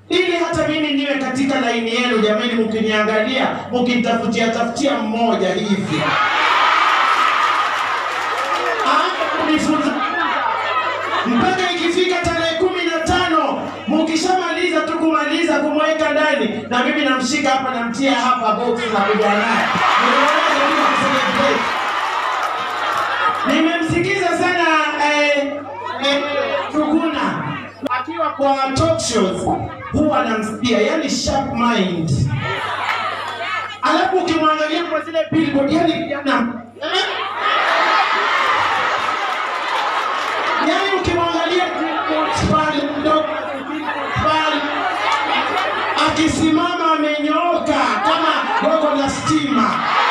ili hata mimi niwe katika laini yenu. Jamani, mkiniangalia mkinitafutia tafutia mmoja hivi aanze kunifunza mpaka ikifika tarehe kumi na tano mukishamaliza tu kumaliza kumweka ndani, na mimi namshika hapa namtia hapa box na kuja naye Nimeona bila kucelebrate. Nimemsikiza sana eh, eh, Tuguna akiwa kwa talk shows huwa namsikia, yani sharp mind, alafu ukimwangalia kwa zile billboard, yani kijana eh? yani ukimwangalia billboards pale mdogo pale akisimama amenyooka kama gogo la stima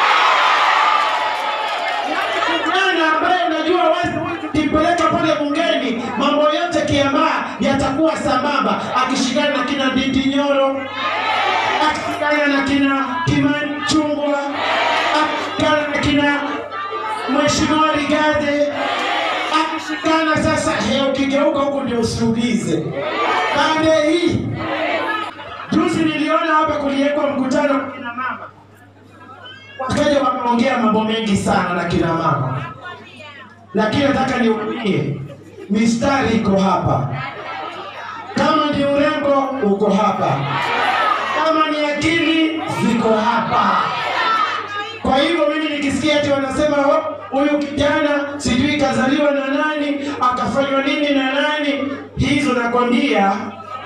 yani kijana ambaye unajua wazi ukimpeleka pale bungeni mambo yote kiambaa yatakuwa sambamba akishikana na kina Ndindi Nyoro akishikana na kina Kimani Chungwa akishikana na kina Mheshimiwa Rigade akishikana sasa, he, ukigeuka huku ndio usiulize pande hii. Juzi niliona hapa kuliwekwa mkutano wa kina mama, wakaja wakaongea mambo mengi sana na kina mama, lakini nataka niwaambie mistari iko hapa. Kama ni urembo uko hapa, kama ni akili ziko hapa. Kwa hivyo mimi nikisikia ati wanasema "Oh, huyu kijana sijui kazaliwa na nani akafanywa nini na nani, hizo nakwambia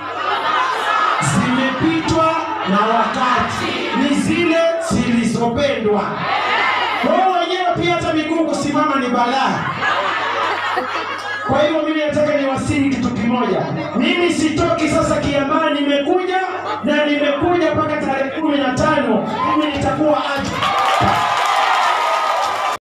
zimepitwa na wakati, ni zile zilizopendwa. Wao wenyewe pia hata miguu kusimama ni balaa. Kwa hivyo mimi nataka niwasihi kitu kimoja, mimi sitoki sasa Kiambaa, nimekuja na nimekuja mpaka tarehe kumi na tano mimi nitakuwa agent